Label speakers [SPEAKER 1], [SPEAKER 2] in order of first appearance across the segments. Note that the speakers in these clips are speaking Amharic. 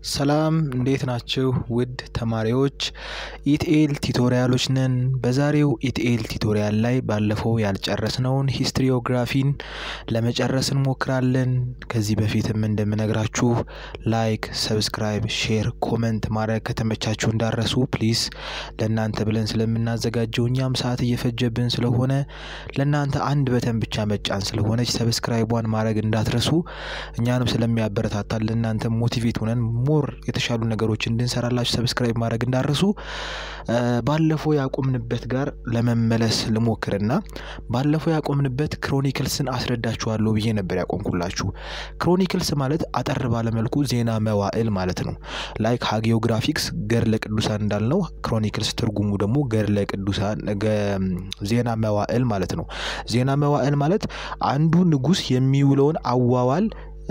[SPEAKER 1] ሰላም እንዴት ናችሁ? ውድ ተማሪዎች ኢቲኤል ቲቶሪያሎች ነን። በዛሬው ኢቲኤል ቲቶሪያል ላይ ባለፈው ያልጨረስነውን ሂስትሪዮግራፊን ለመጨረስ እንሞክራለን። ከዚህ በፊትም እንደምነግራችሁ ላይክ፣ ሰብስክራይብ፣ ሼር፣ ኮመንት ማድረግ ከተመቻችሁ እንዳረሱ ፕሊዝ። ለእናንተ ብለን ስለምናዘጋጀው እኛም ሰዓት እየፈጀብን ስለሆነ ለእናንተ አንድ በተን ብቻ መጫን ስለሆነች ሰብስክራይቧን ማድረግ እንዳትረሱ። እኛንም ስለሚያበረታታል ለእናንተ ሞቲቬት ሆነን ሞር የተሻሉ ነገሮች እንድንሰራላችሁ ሰብስክራይብ ማድረግ እንዳረሱ። ባለፈው ያቆምንበት ጋር ለመመለስ ልሞክርና ባለፈው ያቆምንበት ክሮኒክልስን አስረዳችኋለሁ ብዬ ነበር ያቆምኩላችሁ። ክሮኒክልስ ማለት አጠር ባለመልኩ ዜና መዋዕል ማለት ነው። ላይክ ሃጊዮግራፊክስ ገድለ ቅዱሳን እንዳልነው ክሮኒክልስ ትርጉሙ ደግሞ ገድለ ቅዱሳን ዜና መዋዕል ማለት ነው። ዜና መዋዕል ማለት አንዱ ንጉሥ የሚውለውን አዋዋል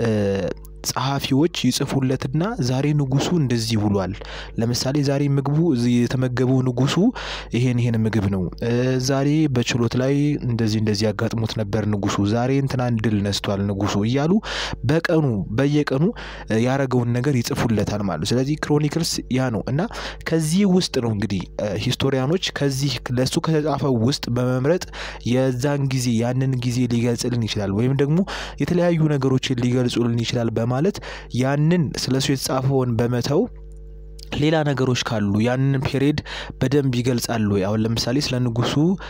[SPEAKER 1] ጸሐፊዎች ይጽፉለትና ዛሬ ንጉሱ እንደዚህ ውሏል። ለምሳሌ ዛሬ ምግቡ የተመገበው ንጉሱ ይሄን ይሄን ምግብ ነው። ዛሬ በችሎት ላይ እንደዚህ እንደዚህ ያጋጥሞት ነበር ንጉሱ። ዛሬ እንትናን ድል ነስቷል ንጉሱ እያሉ በቀኑ በየቀኑ ያረገውን ነገር ይጽፉለታል ማለት ነው። ስለዚህ ክሮኒክልስ ያ ነው እና ከዚህ ውስጥ ነው እንግዲህ ሂስቶሪያኖች ከዚህ ለሱ ከተጻፈው ውስጥ በመምረጥ የዛን ጊዜ ያንን ጊዜ ሊገልጽልን ይችላል ወይም ደግሞ የተለያዩ ነገሮችን ሊገልጹልን ይችላል ማለት ያንን ስለሱ የተጻፈውን በመተው ሌላ ነገሮች ካሉ ያንን ፔሪድ በደንብ ይገልጻሉ። አሁን ለምሳሌ ስለ ንጉሱ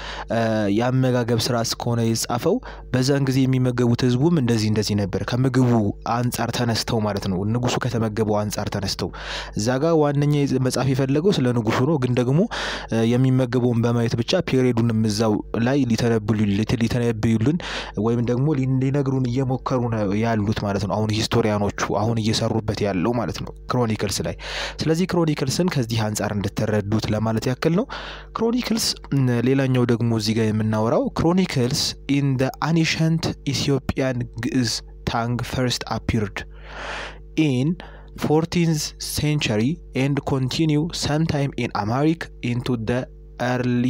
[SPEAKER 1] የአመጋገብ ስራ እስከሆነ የጻፈው በዛን ጊዜ የሚመገቡት ህዝቡም እንደዚህ እንደዚህ ነበር፣ ከምግቡ አንጻር ተነስተው ማለት ነው። ንጉሱ ከተመገበው አንጻር ተነስተው እዛ ጋር ዋነኛ መጻፍ የፈለገው ስለ ንጉሱ ነው። ግን ደግሞ የሚመገበውን በማየት ብቻ ፔሪዱንም እዛው ላይ ሊተነብዩልን ወይም ደግሞ ሊነግሩን እየሞከሩ ነው ያሉት ማለት ነው። አሁን ሂስቶሪያኖቹ አሁን እየሰሩበት ያለው ማለት ነው ክሮኒክልስ ላይ ስለዚህ ክሮኒክልስን ከዚህ አንጻር እንድትረዱት ለማለት ያክል ነው። ክሮኒክልስ ሌላኛው ደግሞ እዚህ ጋር የምናወራው ክሮኒክልስ ኢን ደ አኒሸንት ኢትዮጵያን ግዕዝ ታንግ ፈርስት አፒርድ ኢን ፎርቲንዝ ሴንቸሪ ኤንድ ኮንቲኒው ሰምታይም ኢን አማሪክ ኢንቱ ደ ኤርሊ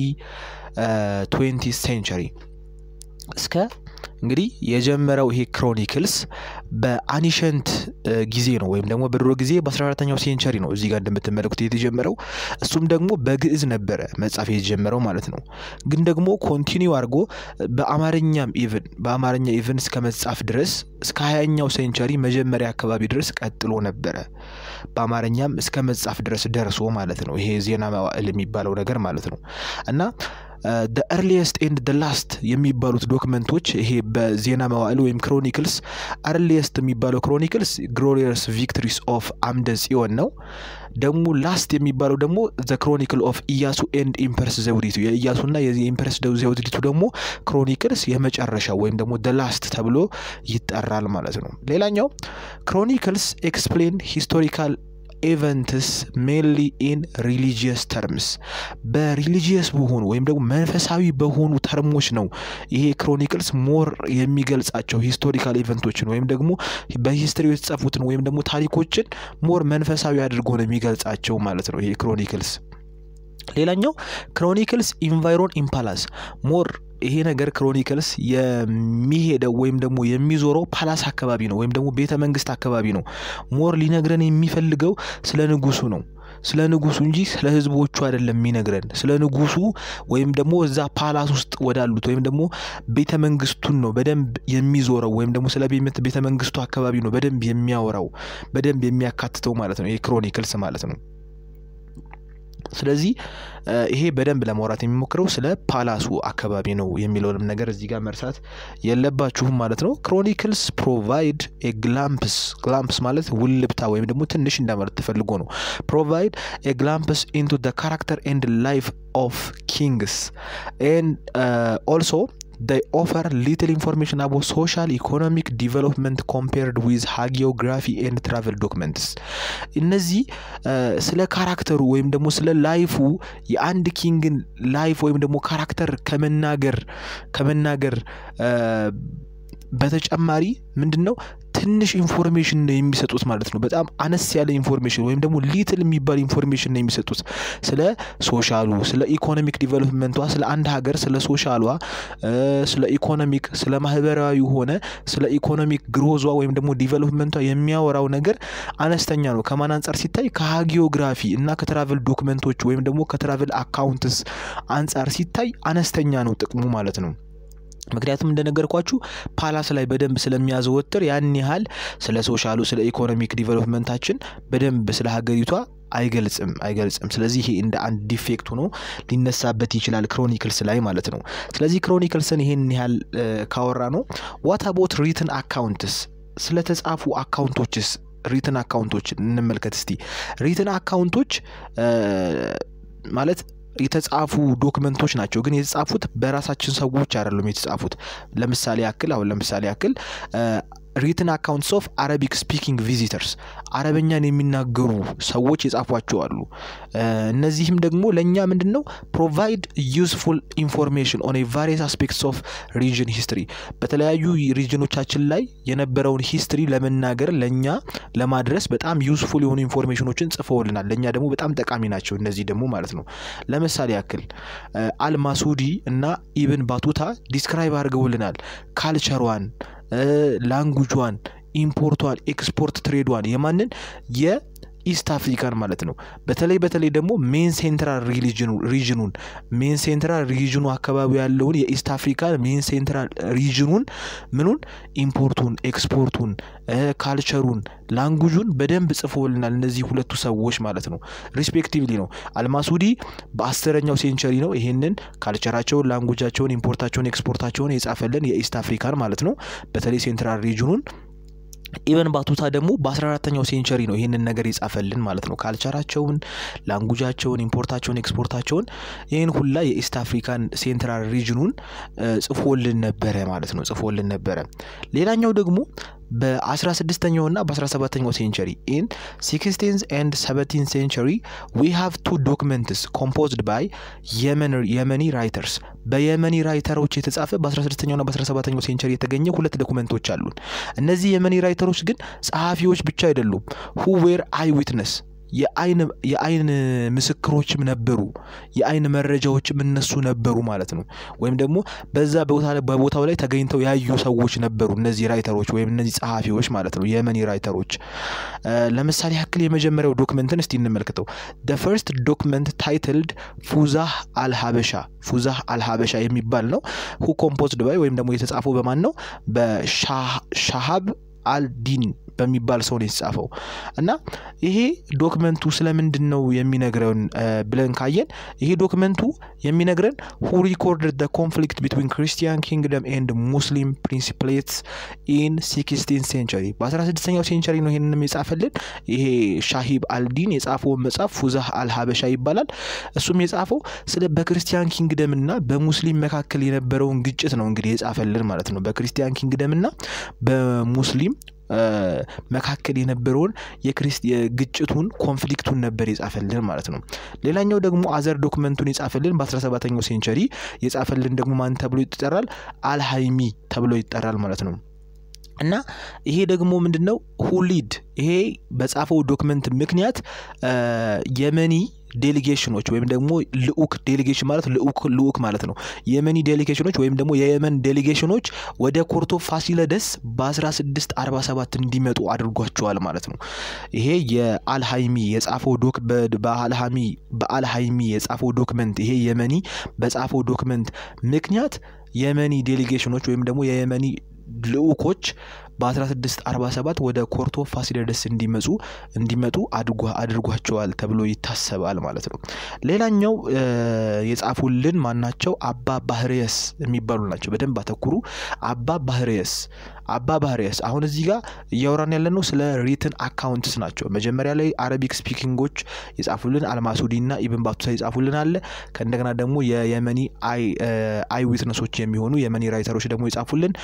[SPEAKER 1] ትዌንቲ ሴንቸሪ እስከ እንግዲህ የጀመረው ይሄ ክሮኒክልስ በአኒሸንት ጊዜ ነው ወይም ደግሞ በድሮ ጊዜ በ14ተኛው ሴንቸሪ ነው እዚህ ጋር እንደምትመለኩት የተጀመረው። እሱም ደግሞ በግዕዝ ነበረ መጻፍ የተጀመረው ማለት ነው። ግን ደግሞ ኮንቲኒው አድርጎ በአማርኛም ኢቭን በአማርኛ ኢቭን እስከ መጻፍ ድረስ እስከ ሀያኛው ሴንቸሪ መጀመሪያ አካባቢ ድረስ ቀጥሎ ነበረ። በአማርኛም እስከ መጻፍ ድረስ ደርሶ ማለት ነው። ይሄ ዜና መዋዕል የሚባለው ነገር ማለት ነው እና ደ ኤርሊየስት ኤንድ ደ ላስት የሚባሉት ዶክመንቶች ይሄ በዜና መዋዕል ወይም ክሮኒክልስ ኤርሊየስት የሚባለው ክሮኒክልስ ግሎሪየስ ቪክትሪስ ኦፍ አምደ ጽዮን ነው። ደግሞ ላስት የሚባለው ደግሞ ዘ ክሮኒክል ኦፍ ኢያሱ ኤንድ ኢምፐርስ ዘውዲቱ የኢያሱና የኢምፐርስ ዘውዲቱ ደግሞ ክሮኒክልስ የመጨረሻው ወይም ደግሞ ደ ላስት ተብሎ ይጠራል ማለት ነው። ሌላኛው ክሮኒክልስ ኤክስፕሌን ሂስቶሪካል ኤቨንትስ ሜንሊ ኢን ሪሊጂየስ ተርምስ በሪሊጂየስ በሆኑ ወይም ደግሞ መንፈሳዊ በሆኑ ተርሞች ነው ይሄ ክሮኒክልስ ሞር የሚገልጻቸው ሂስቶሪካል ኢቨንቶችን ወይም ደግሞ በሂስትሪ የተጻፉትን ወይም ደግሞ ታሪኮችን ሞር መንፈሳዊ አድርጎ ነው የሚገልጻቸው ማለት ነው ይሄ ክሮኒክልስ። ሌላኛው ክሮኒክልስ ኢንቫይሮን ኢምፓላስ ሞር ይሄ ነገር ክሮኒክልስ የሚሄደው ወይም ደግሞ የሚዞረው ፓላስ አካባቢ ነው ወይም ደግሞ ቤተ መንግስት አካባቢ ነው። ሞር ሊነግረን የሚፈልገው ስለ ንጉሱ ነው ስለ ንጉሱ እንጂ ስለ ህዝቦቹ አይደለም የሚነግረን። ስለ ንጉሱ ወይም ደግሞ እዛ ፓላስ ውስጥ ወዳሉት ወይም ደግሞ ቤተ መንግስቱን ነው በደንብ የሚዞረው ወይም ደግሞ ስለ ቤተ መንግስቱ አካባቢ ነው በደንብ የሚያወራው በደንብ የሚያካትተው ማለት ነው ይሄ ክሮኒክልስ ማለት ነው። ስለዚህ ይሄ በደንብ ለማውራት የሚሞክረው ስለ ፓላሱ አካባቢ ነው የሚለውንም ነገር እዚህ ጋር መርሳት የለባችሁም ማለት ነው። ክሮኒክልስ ፕሮቫይድ ግላምፕስ ግላምፕስ ማለት ውልብታ ወይም ደግሞ ትንሽ እንደማለት ተፈልጎ ነው። ፕሮቫይድ ግላምፕስ ኢንቱ ደ ካራክተር ኤንድ ላይፍ ኦፍ ኪንግስ ኤንድ ኦልሶ they offer little information about social economic development compared with hagiography and travel documents እነዚህ ስለ ካራክተሩ ወይም ደግሞ ስለ ላይፉ የአንድ ኪንግን ላይፍ ወይም ደግሞ ካራክተር ከመናገር ከመናገር በተጨማሪ ምንድን ነው ትንሽ ኢንፎርሜሽን ነው የሚሰጡት ማለት ነው። በጣም አነስ ያለ ኢንፎርሜሽን ወይም ደግሞ ሊትል የሚባል ኢንፎርሜሽን ነው የሚሰጡት ስለ ሶሻሉ፣ ስለ ኢኮኖሚክ ዲቨሎፕመንቷ፣ ስለ አንድ ሀገር፣ ስለ ሶሻሏ፣ ስለ ኢኮኖሚክ፣ ስለ ማህበራዊ ሆነ ስለ ኢኮኖሚክ ግሮዟ ወይም ደግሞ ዲቨሎፕመንቷ የሚያወራው ነገር አነስተኛ ነው። ከማን አንጻር ሲታይ ከሃጊዮግራፊ እና ከትራቨል ዶክመንቶች ወይም ደግሞ ከትራቨል አካውንትስ አንጻር ሲታይ አነስተኛ ነው ጥቅሙ ማለት ነው። ምክንያቱም እንደነገርኳችሁ ፓላስ ላይ በደንብ ስለሚያዘወትር ያን ያህል ስለ ሶሻሉ ስለ ኢኮኖሚክ ዲቨሎፕመንታችን በደንብ ስለ ሀገሪቷ አይገልጽም አይገልጽም። ስለዚህ ይሄ እንደ አንድ ዲፌክት ሆኖ ሊነሳበት ይችላል ክሮኒክልስ ላይ ማለት ነው። ስለዚህ ክሮኒክልስን ይሄን ያህል ካወራ ነው። ዋት አቦት ሪትን አካውንትስ ስለተጻፉ አካውንቶችስ ሪትን አካውንቶች እንመልከት እስቲ። ሪትን አካውንቶች ማለት የተጻፉ ዶክመንቶች ናቸው። ግን የተጻፉት በራሳችን ሰዎች አይደሉም የተጻፉት። ለምሳሌ ያክል አሁን ለምሳሌ ያክል ሪትን አካውንትስ ኦፍ አረቢክ ስፒኪንግ ቪዚተርስ አረበኛን የሚናገሩ ሰዎች የጻፏቸው አሉ። እነዚህም ደግሞ ለእኛ ምንድን ነው ፕሮቫይድ ዩስፉል ኢንፎርሜሽን ኦን ቫሪየስ አስፔክትስ ኦፍ ሪጅን ሂስትሪ በተለያዩ ሪጅኖቻችን ላይ የነበረውን ሂስትሪ ለመናገር ለእኛ ለማድረስ በጣም ዩስፉል የሆኑ ኢንፎርሜሽኖችን ጽፈውልናል። ለእኛ ደግሞ በጣም ጠቃሚ ናቸው እነዚህ ደግሞ ማለት ነው። ለምሳሌ ያክል አልማሱዲ እና ኢብን ባቱታ ዲስክራይብ አድርገውልናል ካልቸሯን ላንጉጇን፣ ኢምፖርቷን፣ ኤክስፖርት ትሬዷን የማንን የኢስት አፍሪካን ማለት ነው። በተለይ በተለይ ደግሞ ሜን ሴንትራል ሪጅኑን ሜን ሴንትራል ሪጅኑ አካባቢ ያለውን የኢስት አፍሪካን ሜን ሴንትራል ሪጅኑን ምኑን ኢምፖርቱን፣ ኤክስፖርቱን፣ ካልቸሩን፣ ላንጉጁን በደንብ ጽፎልናል እነዚህ ሁለቱ ሰዎች ማለት ነው። ሪስፔክቲቭሊ ነው። አልማሱዲ በአስረኛው ሴንቸሪ ነው ይሄንን ካልቸራቸውን፣ ላንጉጃቸውን፣ ኢምፖርታቸውን፣ ኤክስፖርታቸውን የጻፈልን የኢስት አፍሪካን ማለት ነው። በተለይ ሴንትራል ሪጅኑን ኢቨን ባቱታ ደግሞ በ14ተኛው ሴንቸሪ ነው ይህንን ነገር የጻፈልን ማለት ነው። ካልቸራቸውን፣ ላንጉጃቸውን፣ ኢምፖርታቸውን፣ ኤክስፖርታቸውን ይህን ሁላ የኢስት አፍሪካን ሴንትራል ሪጅኑን ጽፎልን ነበረ ማለት ነው። ጽፎልን ነበረ። ሌላኛው ደግሞ በ16ኛው እና በ17ኛው ሴንቸሪ ኢን ሲክስቲንዝ ኤንድ ሰቨንቲን ሴንቸሪ ዊ ሃቭ ቱ ዶክመንትስ ኮምፖዝድ ባይ የመኒ ራይተርስ በየመኒ ራይተሮች የተጻፈ በ16ኛው እና በ17ኛው ሴንቸሪ የተገኘ ሁለት ዶክመንቶች አሉን። እነዚህ የመኒ ራይተሮች ግን ጸሐፊዎች ብቻ አይደሉም። ሁ ዌር አይ ዊትነስ የአይን ምስክሮችም ነበሩ። የአይን መረጃዎችም እነሱ ነበሩ ማለት ነው። ወይም ደግሞ በዛ በቦታው ላይ ተገኝተው ያዩ ሰዎች ነበሩ። እነዚህ ራይተሮች ወይም እነዚህ ጸሐፊዎች ማለት ነው፣ የመኒ ራይተሮች። ለምሳሌ ያክል የመጀመሪያው ዶክመንትን እስቲ እንመልከተው። ደ ፈርስት ዶክመንት ታይትልድ ፉዛህ አልሀበሻ ፉዛህ አልሀበሻ የሚባል ነው። ሁ ኮምፖዝድ ባይ ወይም ደግሞ የተጻፈው በማን ነው? በሻሃብ አልዲን በሚባል ሰው ነው የተጻፈው እና ይሄ ዶክመንቱ ስለምንድን ነው የሚነግረን ብለን ካየን ይሄ ዶክመንቱ የሚነግረን ሁ ሪኮርድድ ደ ኮንፍሊክት ቢትዊን ክርስቲያን ኪንግደም ኤንድ ሙስሊም ፕሪንሲፕሌትስ ኢን ሲክስቲን ሴንቸሪ በ16ኛው ሴንቸሪ ነው ይሄንንም የጻፈልን ይሄ ሻሂብ አልዲን የጻፈውን መጽሐፍ ፉዛህ አልሀበሻ ይባላል እሱም የጻፈው ስለ በክርስቲያን ኪንግደም እና በሙስሊም መካከል የነበረውን ግጭት ነው እንግዲህ የጻፈልን ማለት ነው በክርስቲያን ኪንግደም እና በሙስሊም መካከል የነበረውን የግጭቱን ኮንፍሊክቱን ነበር የጻፈልን ማለት ነው። ሌላኛው ደግሞ አዘር ዶክመንቱን የጻፈልን በ17ኛው ሴንቸሪ የጻፈልን ደግሞ ማን ተብሎ ይጠራል? አልሃይሚ ተብሎ ይጠራል ማለት ነው። እና ይሄ ደግሞ ምንድን ነው ሁሊድ ይሄ በጻፈው ዶክመንት ምክንያት የመኒ ዴሊጌሽኖች ወይም ደግሞ ልኡክ ዴሊጌሽን ማለት ልኡክ ልኡክ ማለት ነው። የመኒ ዴሊጌሽኖች ወይም ደግሞ የየመን ዴሊጌሽኖች ወደ ኮርቶ ፋሲለደስ በ1647 እንዲመጡ አድርጓቸዋል ማለት ነው። ይሄ የአልሃይሚ የጻፈው ዶክ በአልሃሚ በአልሃይሚ የጻፈው ዶክመንት ይሄ የመኒ በጻፈው ዶክመንት ምክንያት የመኒ ዴሊጌሽኖች ወይም ደግሞ የየመኒ ልኡኮች በ1647 ወደ ኮርቶ ፋሲለደስ እንዲመጡ እንዲመጡ አድርጓቸዋል ተብሎ ይታሰባል ማለት ነው። ሌላኛው የጻፉልን ማናቸው? አባ ባህርየስ የሚባሉ ናቸው። በደንብ አተኩሩ። አባ ባህርየስ አባ ባህርየስ አሁን እዚህ ጋር እያወራን ያለ ነው ስለ ሪትን አካውንትስ ናቸው። መጀመሪያ ላይ አረቢክ ስፒኪንጎች የጻፉልን አልማሱዲ እና ኢብን ባቱታ የጻፉልን አለ። ከእንደገና ደግሞ የየመኒ አይ ዊትነሶች የሚሆኑ የመኒ ራይተሮች ደግሞ የጻፉልን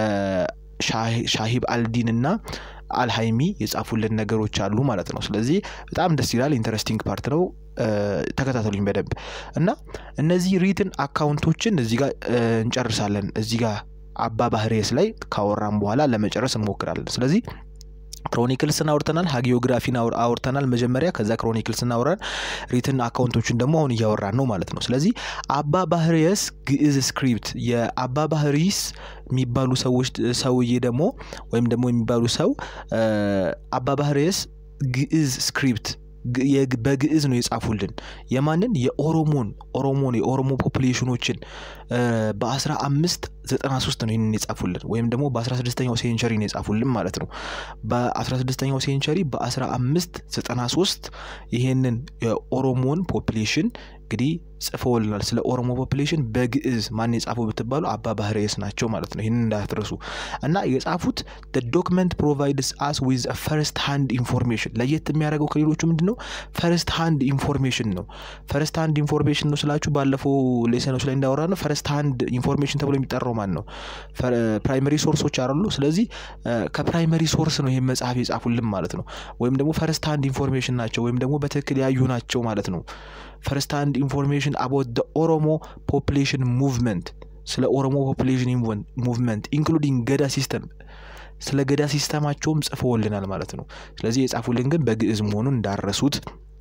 [SPEAKER 1] ሻሂብ አልዲን እና አልሃይሚ የጻፉልን ነገሮች አሉ ማለት ነው። ስለዚህ በጣም ደስ ይላል። ኢንተረስቲንግ ፓርት ነው። ተከታተሉኝ በደንብ እና እነዚህ ሪትን አካውንቶችን እዚህ ጋር እንጨርሳለን። እዚህ ጋር አባ ባህርየስ ላይ ካወራን በኋላ ለመጨረስ እንሞክራለን። ስለዚህ ክሮኒክልስን አውርተናል፣ ሀጊዮግራፊን አውርተናል መጀመሪያ። ከዛ ክሮኒክልስን አውራን ሪትን አካውንቶችን ደግሞ አሁን እያወራን ነው ማለት ነው። ስለዚህ አባ ባህርየስ ግዕዝ ስክሪፕት የአባ ባህሪስ የሚባሉ ሰዎች ሰውዬ ደግሞ ወይም ደግሞ የሚባሉ ሰው አባ ባህርየስ ግዕዝ ስክሪፕት በግዕዝ ነው የጻፉልን። የማንን የኦሮሞን ኦሮሞን የኦሮሞ ፖፑሌሽኖችን በአስራ አምስት ዘጠና ሶስት ነው ይህንን የጻፉልን ወይም ደግሞ በአስራ ስድስተኛው ሴንቸሪ ነው የጻፉልን ማለት ነው። በአስራ ስድስተኛው ሴንቸሪ በአስራ አምስት ዘጠና ሶስት ይሄንን የኦሮሞን ፖፑሌሽን እንግዲህ ጽፈውልናል። ስለ ኦሮሞ ፖፑሌሽን በግዕዝ ማን የጻፈው ብትባሉ አባ ባህርየስ ናቸው ማለት ነው። ይህንን እንዳትረሱ እና የጻፉት ዶክመንት ፕሮቫይድስ አስ ዊዝ ፈርስት ሃንድ ኢንፎርሜሽን። ለየት የሚያደርገው ከሌሎቹ ምንድን ነው? ፈርስት ሃንድ ኢንፎርሜሽን ነው። ፈርስት ሃንድ ኢንፎርሜሽን ነው ስላችሁ ባለፈው ሌሰኖች ላይ እንዳወራ ነው። ፈርስት ሃንድ ኢንፎርሜሽን ተብሎ የሚጠራው ማን ነው? ፕራይመሪ ሶርሶች አሉ። ስለዚህ ከፕራይመሪ ሶርስ ነው ይህን መጽሐፍ የጻፉልን ማለት ነው። ወይም ደግሞ ፈርስት ሃንድ ኢንፎርሜሽን ናቸው ወይም ደግሞ በትክክል ያዩ ናቸው ማለት ነው። ፈርስት ሃንድ ኢንፎርሜሽን አባውት ደ ኦሮሞ ፖፑሌሽን ሙቭመንት ስለ ኦሮሞ ፖፑሌሽን ሙቭመንት ኢንክሉዲንግ ገዳ ሲስተም ስለ ገዳ ሲስተማቸውም ጽፈውልናል ማለት ነው። ስለዚህ የጻፉልን ግን በግዕዝ መሆኑን እንዳረሱት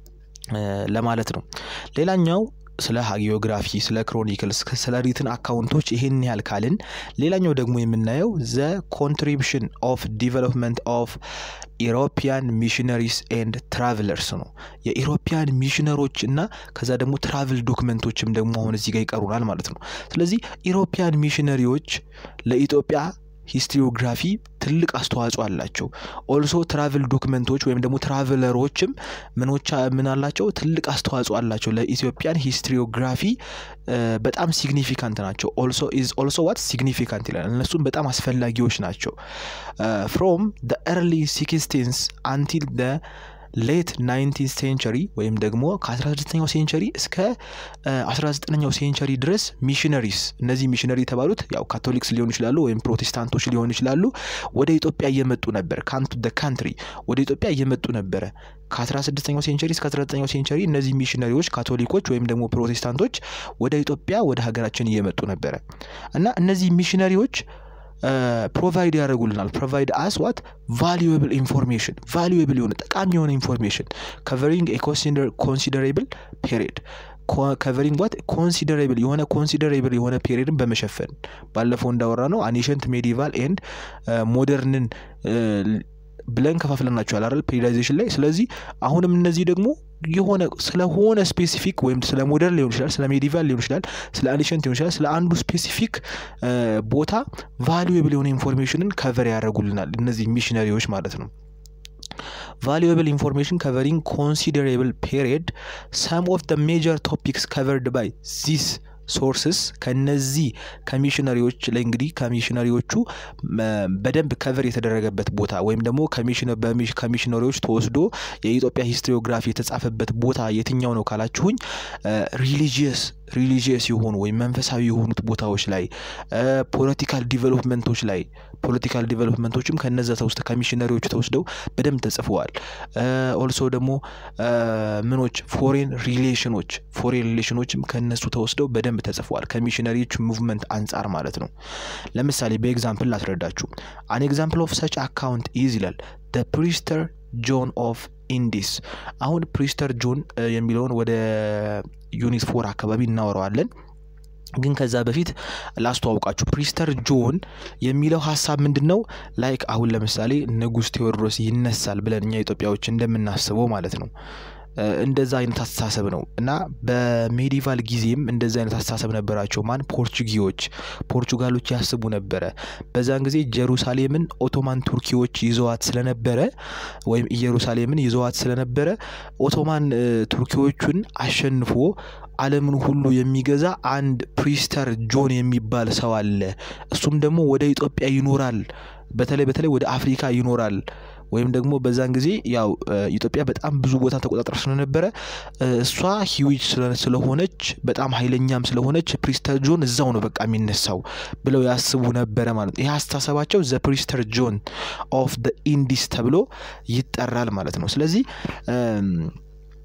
[SPEAKER 1] ለማለት ነው። ሌላኛው ስለ ሃጊዮግራፊ፣ ስለ ክሮኒክልስ፣ ስለ ሪትን አካውንቶች ይሄን ያህል ካልን ሌላኛው ደግሞ የምናየው ዘ ኮንትሪቢሽን ኦፍ ዲቨሎፕመንት ኦፍ ኢሮፒያን ሚሽነሪስ ኤንድ ትራቭለርስ ነው። የኢሮፒያን ሚሽነሮች እና ከዛ ደግሞ ትራቭል ዶክመንቶችም ደግሞ አሁን እዚህ ጋር ይቀሩናል ማለት ነው። ስለዚህ ኢሮፒያን ሚሽነሪዎች ለኢትዮጵያ ሂስትሪዮግራፊ ትልቅ አስተዋጽኦ አላቸው። ኦልሶ ትራቭል ዶክመንቶች ወይም ደግሞ ትራቭለሮችም ምኖቻ ምን አላቸው? ትልቅ አስተዋጽኦ አላቸው ለኢትዮጵያን ሂስትሪዮግራፊ በጣም ሲግኒፊካንት ናቸው። ኦልሶ ኢዝ ኦልሶ ዋት ሲግኒፊካንት ይላል። እነሱም በጣም አስፈላጊዎች ናቸው። ፍሮም ደ ኤርሊ ሲክስቲንስ አንቲል ደ ሌት ናይንቲን ሴንቸሪ ወይም ደግሞ ከ16ኛው ሴንቸሪ እስከ 19ኛው ሴንቸሪ ድረስ ሚሽነሪስ እነዚህ ሚሽነሪ የተባሉት ያው ካቶሊክስ ሊሆኑ ይችላሉ ወይም ፕሮቴስታንቶች ሊሆኑ ይችላሉ። ወደ ኢትዮጵያ እየመጡ ነበር። ካንቱ ደ ካንትሪ ወደ ኢትዮጵያ እየመጡ ነበረ። ከ16ኛው ሴንቸሪ እስከ 19ኛው ሴንቸሪ እነዚህ ሚሽነሪዎች ካቶሊኮች ወይም ደግሞ ፕሮቴስታንቶች ወደ ኢትዮጵያ ወደ ሀገራችን እየመጡ ነበረ እና እነዚህ ሚሽነሪዎች ፕሮቫይድ ያደርጉልናል። ፕሮቫይድ አስ ዋት ቫሉዌብል ኢንፎርሜሽን ቫሉዌብል የሆነ ጠቃሚ የሆነ ኢንፎርሜሽን ከቨሪንግ ኮንሲደሬብል ፔሪድ ከቨሪንግ ዋት ኮንሲደሬብል የሆነ ኮንሲደሬብል የሆነ ፔሪድን በመሸፈን ባለፈው እንዳወራ ነው አኒሸንት ሜዲቫል ኤንድ ሞደርንን ብለን ከፋፍለናቸዋል አይደል ፔሪዳይዜሽን ላይ። ስለዚህ አሁንም እነዚህ ደግሞ የሆነ ስለሆነ ስፔሲፊክ ወይም ስለ ሞደርን ሊሆን ይችላል፣ ስለ ሜዲቫል ሊሆን ይችላል፣ ስለ አኒሸንት ሊሆን ይችላል፣ ስለ አንዱ ስፔሲፊክ ቦታ ቫሉዌብል የሆነ ኢንፎርሜሽንን ከቨር ያደርጉልናል እነዚህ ሚሽነሪዎች ማለት ነው። ቫሉዌብል ኢንፎርሜሽን ከቨሪንግ ኮንሲደሬብል ፔሪድ ሰም ኦፍ ደ ሜጀር ቶፒክስ ከቨርድ ባይ ዚስ ሶርስስ ከነዚህ ከሚሽነሪዎች ላይ እንግዲህ ከሚሽነሪዎቹ በደንብ ከቨር የተደረገበት ቦታ ወይም ደግሞ ከሚሽነሪዎች ተወስዶ የኢትዮጵያ ሂስትሪዮግራፊ የተጻፈበት ቦታ የትኛው ነው ካላችሁኝ ሪሊጂየስ ሪሊጂየስ የሆኑ ወይም መንፈሳዊ የሆኑት ቦታዎች ላይ ፖለቲካል ዲቨሎፕመንቶች ላይ ፖለቲካል ዲቨሎፕመንቶችም ከነዛ ተውስጥ ከሚሽነሪዎች ተወስደው በደንብ ተጽፈዋል። ኦልሶ ደግሞ ምኖች ፎሬን ሪሌሽኖች ፎሬን ሪሌሽኖችም ከነሱ ተወስደው በደንብ ተጽፈዋል ከሚሽነሪዎች ሙቭመንት አንጻር ማለት ነው። ለምሳሌ በኤግዛምፕል ላስረዳችሁ። አን ኤግዛምፕል ኦፍ ሰች አካውንት ኢዝ ይላል ደ ፕሪስተር ጆን ኦፍ ኢንዲስ። አሁን ፕሪስተር ጆን የሚለውን ወደ ዩኒት ፎር አካባቢ እናወራዋለን። ግን ከዛ በፊት ላስተዋውቃችሁ ፕሪስተር ጆን የሚለው ሀሳብ ምንድን ነው? ላይክ አሁን ለምሳሌ ንጉሥ ቴዎድሮስ ይነሳል ብለን እኛ ኢትዮጵያዎች እንደምናስበው ማለት ነው። እንደዛ አይነት አስተሳሰብ ነው እና በሜዲቫል ጊዜም እንደዛ አይነት አስተሳሰብ ነበራቸው። ማን ፖርቹጊዎች ፖርቹጋሎች ያስቡ ነበረ። በዛን ጊዜ ጀሩሳሌምን ኦቶማን ቱርኪዎች ይዘዋት ስለነበረ ወይም ኢየሩሳሌምን ይዘዋት ስለነበረ ኦቶማን ቱርኪዎቹን አሸንፎ ዓለምን ሁሉ የሚገዛ አንድ ፕሪስተር ጆን የሚባል ሰው አለ። እሱም ደግሞ ወደ ኢትዮጵያ ይኖራል። በተለይ በተለይ ወደ አፍሪካ ይኖራል። ወይም ደግሞ በዛን ጊዜ ያው ኢትዮጵያ በጣም ብዙ ቦታ ተቆጣጥራ ስለነበረ እሷ ሂዊጅ ስለሆነች በጣም ኃይለኛም ስለሆነች ፕሪስተር ጆን እዛው ነው በቃ የሚነሳው ብለው ያስቡ ነበረ ማለት ነው። ይህ አስተሳሰባቸው ዘ ፕሪስተር ጆን ኦፍ ደ ኢንዲስ ተብሎ ይጠራል ማለት ነው። ስለዚህ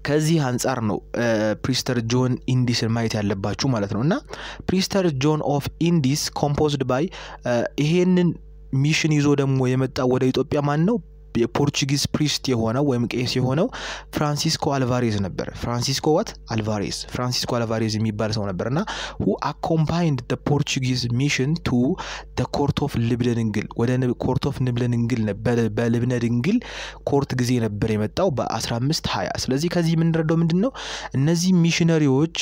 [SPEAKER 1] ከዚህ አንጻር ነው ፕሪስተር ጆን ኢንዲስን ማየት ያለባችሁ ማለት ነው እና ፕሪስተር ጆን ኦፍ ኢንዲስ ኮምፖዝድ ባይ ይሄንን ሚሽን ይዞ ደግሞ የመጣው ወደ ኢትዮጵያ ማን ነው? የፖርቹጊዝ ፕሪስት የሆነው ወይም ቄስ የሆነው ፍራንሲስኮ አልቫሬዝ ነበር። ፍራንሲስኮ ዋት አልቫሬዝ ፍራንሲስኮ አልቫሬዝ የሚባል ሰው ነበር እና ሁ አኮምፓይንድ ፖርቹጊዝ ሚሽን ቱ ኮርት ኦፍ ልብነ ድንግል ወደ ኮርት ኦፍ ልብነ ድንግል በልብነ ድንግል ኮርት ጊዜ ነበር የመጣው በ1520 ስለዚህ ከዚህ የምንረዳው ምንድን ነው እነዚህ ሚሽነሪዎች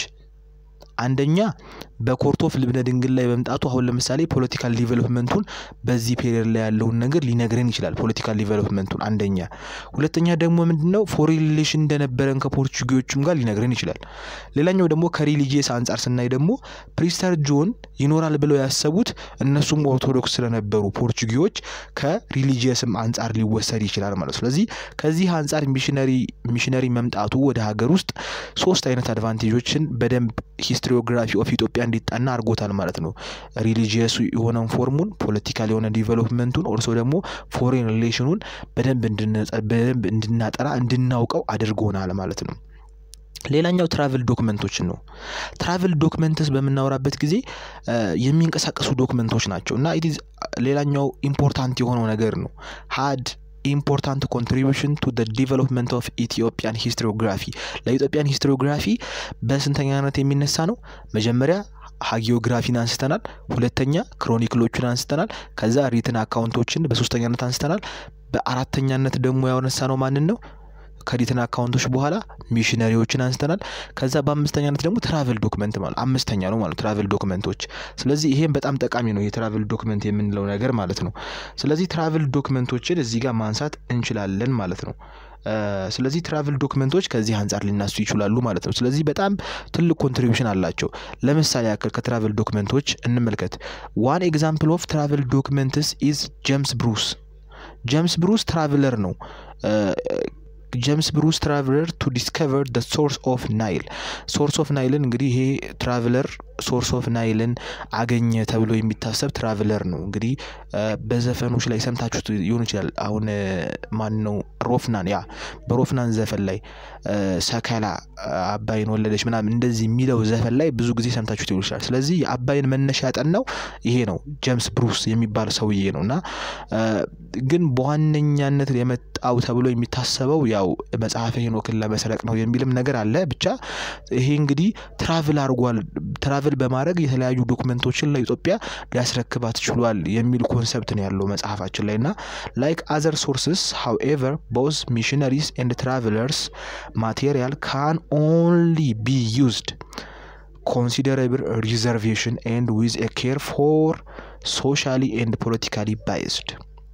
[SPEAKER 1] አንደኛ በኮርት ኦፍ ልብነ ድንግል ላይ መምጣቱ አሁን ለምሳሌ ፖለቲካል ዲቨሎፕመንቱን በዚህ ፔሪየድ ላይ ያለውን ነገር ሊነግረን ይችላል። ፖለቲካል ዲቨሎፕመንቱን አንደኛ። ሁለተኛ ደግሞ ምንድነው ፎሬን ሪሌሽን እንደነበረን ከፖርቹጊዎቹም ጋር ሊነግረን ይችላል። ሌላኛው ደግሞ ከሪሊጂየስ አንጻር ስናይ ደግሞ ፕሪስተር ጆን ይኖራል ብለው ያሰቡት እነሱም ኦርቶዶክስ ስለነበሩ ፖርቹጊዎች ከሪሊጂየስም አንጻር ሊወሰድ ይችላል ማለት ነው። ስለዚህ ከዚህ አንጻር ሚሽነሪ ሚሽነሪ መምጣቱ ወደ ሀገር ውስጥ ሶስት አይነት አድቫንቴጆችን በደንብ ሂስትሪዮግራፊ ኦፍ ኢትዮጵያ እንዲጠና አድርጎታል ማለት ነው። ሪሊጂየሱ የሆነውን ፎርሙን፣ ፖለቲካል የሆነ ዲቨሎፕመንቱን፣ ኦርሶ ደግሞ ፎሬን ሪሌሽኑን በደንብ በደንብ እንድናጠራ እንድናውቀው አድርጎናል ማለት ነው። ሌላኛው ትራቭል ዶክመንቶችን ነው። ትራቭል ዶክመንትስ በምናወራበት ጊዜ የሚንቀሳቀሱ ዶክመንቶች ናቸው እና ኢት ሌላኛው ኢምፖርታንት የሆነው ነገር ነው ሀድ ኢምፖርታንት ኮንትሪቢሽን ቱ ደ ዲቨሎፕመንት ኦፍ ኢትዮጵያን ሂስትሪዮግራፊ ለኢትዮጵያን ሂስትሪዮግራፊ በስንተኛነት የሚነሳ ነው? መጀመሪያ ሀጊዮግራፊን አንስተናል። ሁለተኛ ክሮኒክሎችን አንስተናል። ከዛ ሪትን አካውንቶችን በሶስተኛነት አንስተናል። በአራተኛነት ደግሞ ያነሳ ነው ማንን ነው? ከሪትን አካውንቶች በኋላ ሚሽነሪዎችን አንስተናል። ከዛ በአምስተኛነት ደግሞ ትራቨል ዶክመንት ማለት አምስተኛ ነው ማለት ትራቨል ዶክመንቶች። ስለዚህ ይሄም በጣም ጠቃሚ ነው የትራቨል ዶክመንት የምንለው ነገር ማለት ነው። ስለዚህ ትራቨል ዶክመንቶችን እዚህ ጋር ማንሳት እንችላለን ማለት ነው። ስለዚህ ትራቭል ዶክመንቶች ከዚህ አንጻር ሊናሱ ይችላሉ ማለት ነው። ስለዚህ በጣም ትልቅ ኮንትሪቢሽን አላቸው። ለምሳሌ ያክል ከትራቭል ዶክመንቶች እንመልከት። ዋን ኤግዛምፕል ኦፍ ትራቭል ዶክመንትስ ኢዝ ጄምስ ብሩስ። ጄምስ ብሩስ ትራቭለር ነው። ጀምስ ብሩስ ትራቭለር ቱ ዲስከቨር ደ ሶርስ ኦፍ ናይል። ሶርስ ኦፍ ናይልን እንግዲህ ይሄ ትራቭለር ሶርስ ኦፍ ናይልን አገኘ ተብሎ የሚታሰብ ትራቭለር ነው። እንግዲህ በዘፈኖች ላይ ሰምታችሁት ሊሆን ይችላል። አሁን ማን ነው ሮፍናን፣ ያ በሮፍናን ዘፈን ላይ ሰከላ አባይን ወለደች ምናምን እንደዚህ የሚለው ዘፈን ላይ ብዙ ጊዜ ሰምታችሁት ሊሆን ይችላል። ስለዚህ የአባይን መነሻ ያጠናው ይሄ ነው ጀምስ ብሩስ የሚባል ሰውዬ ነው እና ግን በዋነኛነት የመጣው ተብሎ የሚታሰበው ያው መጽሐፈ ሄኖክን ለመስረቅ ነው የሚልም ነገር አለ። ብቻ ይሄ እንግዲህ ትራቭል አድርጓል። ትራቭል በማድረግ የተለያዩ ዶክመንቶችን ለኢትዮጵያ ሊያስረክባት ችሏል የሚል ኮንሰፕት ነው ያለው መጽሐፋችን ላይ እና ላይክ አዘር ሶርስስ ሃውኤቨር ቦዝ ሚሽነሪስ ኤንድ ትራቭለርስ ማቴሪያል ካን ኦንሊ ቢ ዩዝድ ኮንሲደረብል ሪዘርቬሽን ኤንድ ዊዝ ኤ ኬር ፎር ሶሻሊ ኤንድ ፖለቲካሊ ባይዝድ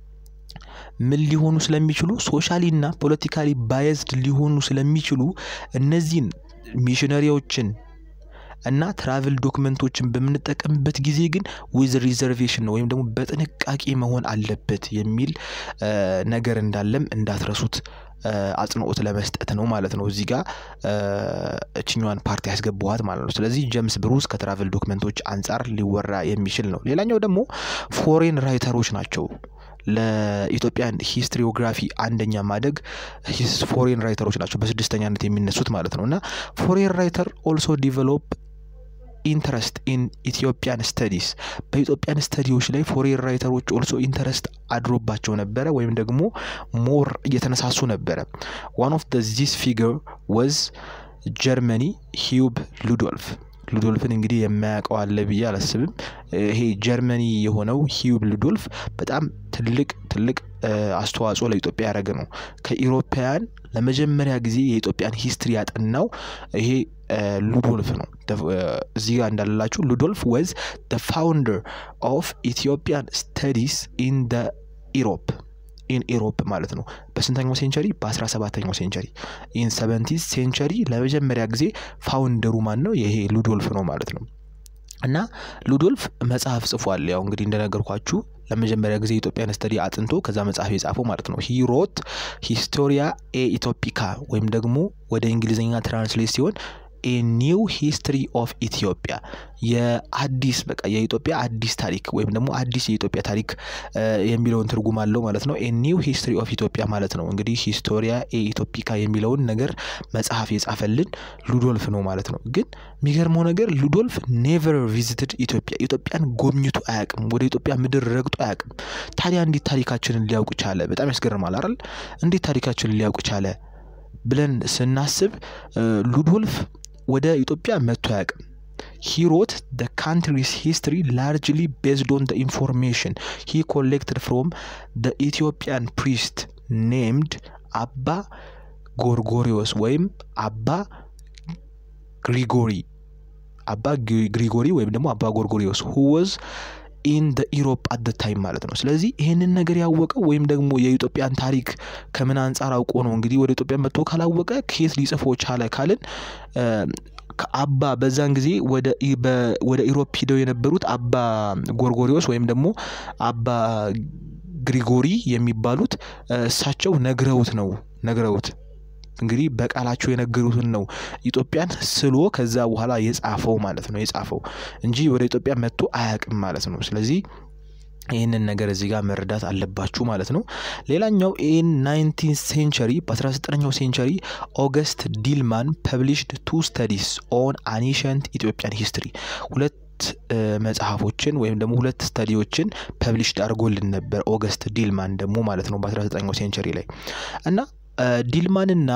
[SPEAKER 1] ምን ሊሆኑ ስለሚችሉ ሶሻሊ እና ፖለቲካሊ ባየዝድ ሊሆኑ ስለሚችሉ እነዚህን ሚሽነሪዎችን እና ትራቭል ዶክመንቶችን በምንጠቀምበት ጊዜ ግን ዊዝ ሪዘርቬሽን ነው ወይም ደግሞ በጥንቃቄ መሆን አለበት የሚል ነገር እንዳለም እንዳትረሱት አጽንኦት ለመስጠት ነው ማለት ነው። እዚህ ጋር እችኛዋን ፓርቲ ያስገባዋት ማለት ነው። ስለዚህ ጀምስ ብሩስ ከትራቭል ዶክመንቶች አንጻር ሊወራ የሚችል ነው። ሌላኛው ደግሞ ፎሬን ራይተሮች ናቸው። ለኢትዮጵያን ሂስትሪዮግራፊ አንደኛ ማደግ ፎሬን ራይተሮች ናቸው በስድስተኛነት የሚነሱት ማለት ነው እና ፎሬን ራይተር ኦልሶ ዲቨሎፕ ኢንተረስት ኢን ኢትዮጵያን ስተዲስ በኢትዮጵያን ስተዲዎች ላይ ፎሬን ራይተሮች ኦልሶ ኢንተረስት አድሮባቸው ነበረ ወይም ደግሞ ሞር እየተነሳሱ ነበረ። ዋን ኦፍ ዚስ ፊገር ወዝ ጀርመኒ ሂዩብ ሉዶልፍ ሉዶልፍን እንግዲህ የማያውቀው አለ ብዬ አላስብም። ይሄ ጀርመኒ የሆነው ሂዩብ ሉዶልፍ በጣም ትልቅ ትልቅ አስተዋጽኦ ለኢትዮጵያ ያደረገ ነው። ከኢሮፓውያን ለመጀመሪያ ጊዜ የኢትዮጵያን ሂስትሪ ያጠናው ይሄ ሉዶልፍ ነው። እዚህ ጋር እንዳለላችሁ ሉዶልፍ ወዝ ደ ፋውንደር ኦፍ ኢትዮጵያን ስተዲስ ኢን ደ ኢሮፕ ኢን ኢሮፕ ማለት ነው። በስንተኛው ሴንቸሪ? በ17ኛው ሴንቸሪ። ኢን ሰቨንቲዝ ሴንቸሪ ለመጀመሪያ ጊዜ ፋውንደሩ ማን ነው? ይሄ ሉዶልፍ ነው ማለት ነው። እና ሉዶልፍ መጽሐፍ ጽፏል። ያው እንግዲህ እንደነገርኳችሁ ለመጀመሪያ ጊዜ የኢትዮጵያን ስተዲ አጥንቶ ከዛ መጽሐፍ የጻፈው ማለት ነው። ሂሮት ሂስቶሪያ ኤ ኢትዮፒካ ወይም ደግሞ ወደ እንግሊዝኛ ትራንስሌት ሲሆን ኤ ኒው ሂስትሪ ኦፍ ኢትዮጵያ የአዲስ በቃ የኢትዮጵያ አዲስ ታሪክ ወይም ደግሞ አዲስ የኢትዮጵያ ታሪክ የሚለውን ትርጉም አለው ማለት ነው። ኤ ኒው ሂስትሪ ኦፍ ኢትዮጵያ ማለት ነው። እንግዲህ ሂስቶሪያ ኤ ኢትዮፒካ የሚለውን ነገር መጽሐፍ የጻፈልን ሉዶልፍ ነው ማለት ነው። ግን የሚገርመው ነገር ሉዶልፍ ኔቨር ቪዚትድ ኢትዮጵያ ኢትዮጵያን ጎብኝቶ አያውቅም። ወደ ኢትዮጵያ ምድር ረግጦ አያውቅም። ታዲያ እንዴት ታሪካችንን ሊያውቅ ቻለ? በጣም ያስገርማል አይደል? እንዴት ታሪካችንን ሊያውቅ ቻለ ብለን ስናስብ ሉዶልፍ ወደ ኢትዮጵያ መጥቶ አያውቅም። he wrote the country's history largely based on the information he collected from the Ethiopian priest named አባ ጎርጎሪዎስ ወይም አባ ግሪጎሪ አባ ግሪጎሪ ወይም ደግሞ አባ ጎርጎሪዎስ who was ኢን ደ ኢሮፕ አት ታይም ማለት ነው። ስለዚህ ይህንን ነገር ያወቀው ወይም ደግሞ የኢትዮጵያን ታሪክ ከምን አንጻር አውቆ ነው እንግዲህ ወደ ኢትዮጵያ መጥቶ ካላወቀ ከየት ሊጽፎ ቻለ ካልን ከአባ በዛን ጊዜ ወደ ኢሮፕ ሂደው የነበሩት አባ ጎርጎሪዎስ ወይም ደግሞ አባ ግሪጎሪ የሚባሉት እሳቸው ነግረውት ነው ነግረውት እንግዲህ በቃላቸው የነገሩትን ነው ኢትዮጵያን ስሎ ከዛ በኋላ የጻፈው ማለት ነው የጻፈው እንጂ ወደ ኢትዮጵያ መጥቶ አያውቅም ማለት ነው። ስለዚህ ይህንን ነገር እዚህ ጋር መረዳት አለባችሁ ማለት ነው። ሌላኛው ኢን ናይንቲን ሴንቸሪ በ19ኛው ሴንቸሪ ኦገስት ዲልማን ፐብሊሽድ ቱ ስተዲስ ኦን አኒሸንት ኢትዮጵያን ሂስትሪ ሁለት መጽሐፎችን ወይም ደግሞ ሁለት ስተዲዎችን ፐብሊሽድ አድርጎልን ነበር ኦገስት ዲልማን ደግሞ ማለት ነው በ19ኛው ሴንቸሪ ላይ እና ዲልማንና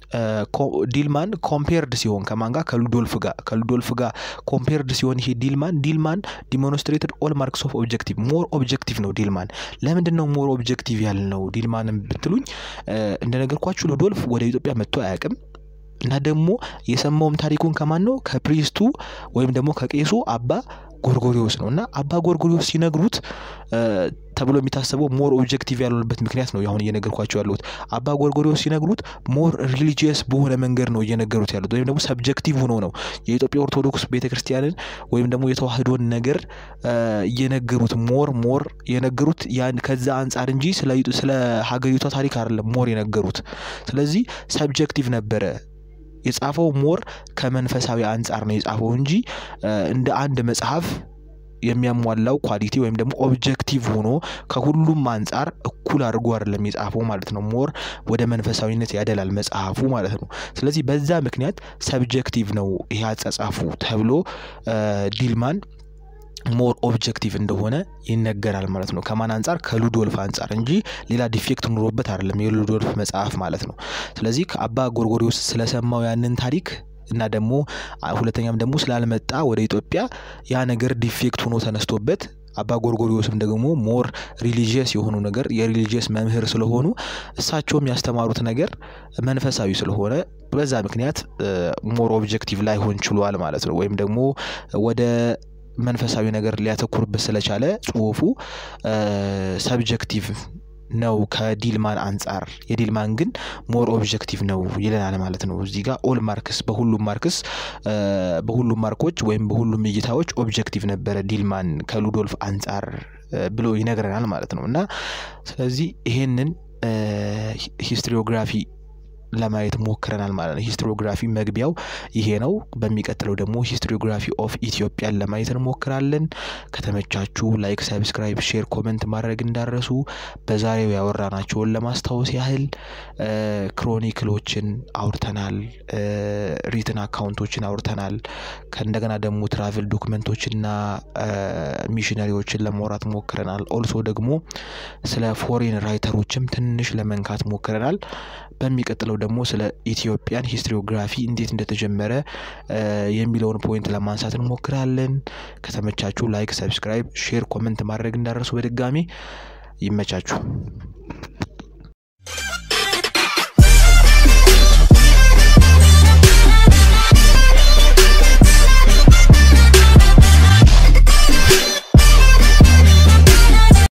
[SPEAKER 1] ዲልማን ኮምፔርድ ሲሆን ከማን ጋር ከሉዶልፍ ጋር ከሉዶልፍ ጋር ኮምፔርድ ሲሆን ይሄ ዲልማን ዲልማን ዲሞንስትሬትድ ኦል ማርክስ ኦፍ ኦብጀክቲቭ ሞር ኦብጀክቲቭ ነው ዲልማን ለምንድን ነው ሞር ኦብጀክቲቭ ያልነው ዲልማንም ብትሉኝ እንደነገርኳችሁ ሉዶልፍ ወደ ኢትዮጵያ መጥቶ አያውቅም እና ደግሞ የሰማውም ታሪኩን ከማን ነው ከፕሪስቱ ወይም ደግሞ ከቄሱ አባ ጎርጎሪዎስ ነው እና አባ ጎርጎሪዎስ ሲነግሩት ተብሎ የሚታሰበው ሞር ኦብጀክቲቭ ያልሆነበት ምክንያት ነው አሁን እየነገርኳቸው ያሉት። አባ ጎርጎሪዎስ ሲነግሩት ሞር ሪሊጂየስ በሆነ መንገድ ነው እየነገሩት ያሉት ወይም ደግሞ ሰብጀክቲቭ ሆኖ ነው የኢትዮጵያ ኦርቶዶክስ ቤተክርስቲያንን ወይም ደግሞ የተዋህዶን ነገር እየነገሩት ሞር ሞር የነገሩት ያን ከዛ አንጻር እንጂ ስለ ሀገሪቷ ታሪክ አይደለም ሞር የነገሩት። ስለዚህ ሰብጀክቲቭ ነበረ የጻፈው ሞር ከመንፈሳዊ አንጻር ነው የጻፈው እንጂ እንደ አንድ መጽሐፍ የሚያሟላው ኳሊቲ ወይም ደግሞ ኦብጀክቲቭ ሆኖ ከሁሉም አንጻር እኩል አድርጎ አይደለም የጻፈው ማለት ነው። ሞር ወደ መንፈሳዊነት ያደላል መጽሐፉ ማለት ነው። ስለዚህ በዛ ምክንያት ሰብጀክቲቭ ነው ይሄ አጻጻፉ ተብሎ ዲልማን ሞር ኦብጀክቲቭ እንደሆነ ይነገራል ማለት ነው። ከማን አንጻር? ከሉዶልፍ አንጻር እንጂ ሌላ ዲፌክት ኑሮበት አይደለም የሉዶልፍ መጽሐፍ ማለት ነው። ስለዚህ ከአባ ጎርጎሪዎስ ስለሰማው ያንን ታሪክ እና ደግሞ ሁለተኛም ደግሞ ስላልመጣ ወደ ኢትዮጵያ ያ ነገር ዲፌክት ሆኖ ተነስቶበት አባ ጎርጎሪዎስም ደግሞ ሞር ሪሊጂየስ የሆኑ ነገር የሪሊጂየስ መምህር ስለሆኑ እሳቸውም ያስተማሩት ነገር መንፈሳዊ ስለሆነ በዛ ምክንያት ሞር ኦብጀክቲቭ ላይሆን ችሏል ማለት ነው። ወይም ደግሞ ወደ መንፈሳዊ ነገር ሊያተኩርበት ስለቻለ ጽሁፉ ሰብጀክቲቭ ነው ከዲልማን አንጻር የዲልማን ግን ሞር ኦብጀክቲቭ ነው ይለናል ማለት ነው። እዚህ ጋር ኦል ማርክስ በሁሉም ማርክስ በሁሉም ማርኮች ወይም በሁሉም እይታዎች ኦብጀክቲቭ ነበረ ዲልማን ከሉዶልፍ አንጻር ብሎ ይነግረናል ማለት ነው። እና ስለዚህ ይሄንን ሂስትሪዮግራፊ ለማየት ሞክረናል ማለት ነው። ሂስትሪዮግራፊ መግቢያው ይሄ ነው። በሚቀጥለው ደግሞ ሂስትሪዮግራፊ ኦፍ ኢትዮጵያን ለማየት እንሞክራለን። ከተመቻችሁ ላይክ፣ ሰብስክራይብ፣ ሼር፣ ኮመንት ማድረግ እንዳረሱ። በዛሬው ያወራናቸውን ለማስታወስ ያህል ክሮኒክሎችን አውርተናል፣ ሪትን አካውንቶችን አውርተናል። ከእንደገና ደግሞ ትራቭል ዶክመንቶችና ሚሽነሪዎችን ለማውራት ሞክረናል። ኦልሶ ደግሞ ስለ ፎሬን ራይተሮችም ትንሽ ለመንካት ሞክረናል። በሚቀጥለው ደግሞ ስለ ኢትዮጵያን ሂስትሪዮግራፊ እንዴት እንደተጀመረ የሚለውን ፖይንት ለማንሳት እንሞክራለን። ከተመቻችሁ ላይክ፣ ሰብስክራይብ፣ ሼር፣ ኮመንት ማድረግ እንዳረሱ። በድጋሚ ይመቻችሁ።